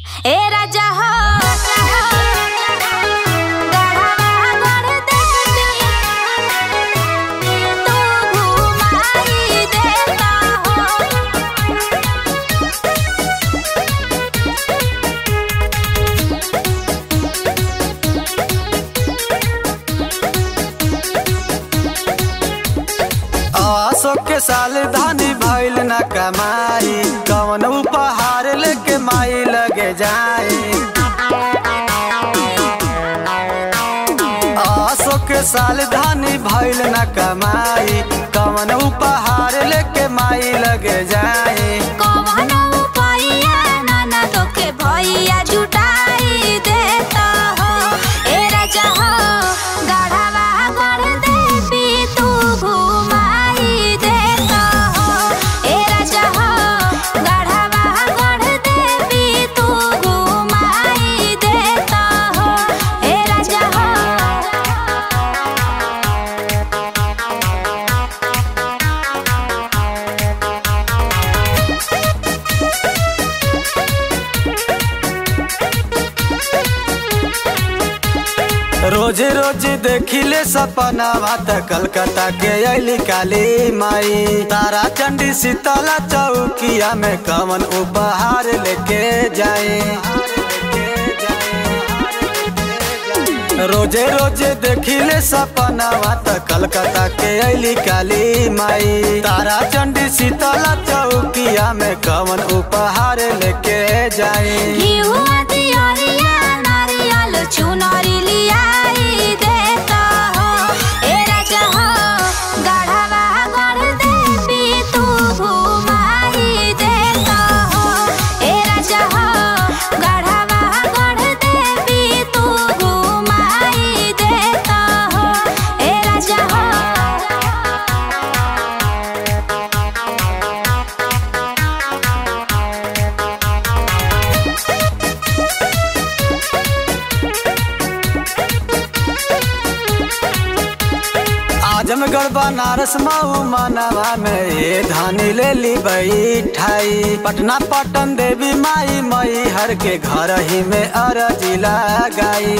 ए राजा हो गढ़वा गढ़ देती तू घुमाई देता हो अशोक के साल धानी भइल न कमाई कवन उपहार लेके माई लगे जाए अशोक के साल धानी भइल न कमाई कवन उपहार लेके माई लगे जाए कौन उपाया नाना तोके भैया जुटाई देता हो ए राजा हो गढ़वा गढ़ देवी तू घुमाई देता हो ए राजा हो गढ़वा गढ़ देवी तू घुमाई देता हो ए राजा हो रोज रोज देखिले सपनावा त कलकत्ता के अली काली माई तारा चंडी शीतला चौकिया में कवन उपहार लेके जाए रोजे रोजे देखिले सपनावा त कलकत्ता के अली काली माई तारा चंडी शीतला चौकिया में कवन उपहार लेके जाए घिउवा दियरिया नारियल चुनरी लियाई देता हो ए राजा हो गढ़वा गढ़ देवी तू घुमाई देता हो ए राजा हो गढ़वा गढ़ देवी तू घुमाई देता हो ए राजा हो आजमगढ़ बनारस मऊ मनवा में ये धानी ले ली बैठाई पटना पटन देवी माई मई हर के घर ही में अरजी लगाई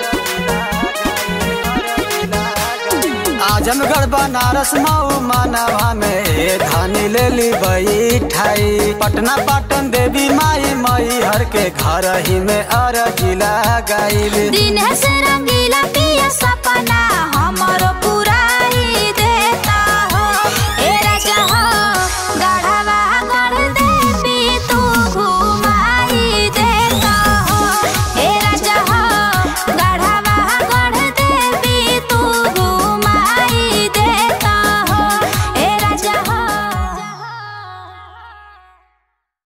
आजमगढ़ बनारस मऊ मनवा में ये धानी ले ली बैठाई पटना पटन देवी माई मई हर के घर ही में अरजी लगाई दिन से रंगीला पिया सपना हमरो पुराई देता हो ए राजा हो गढ़वा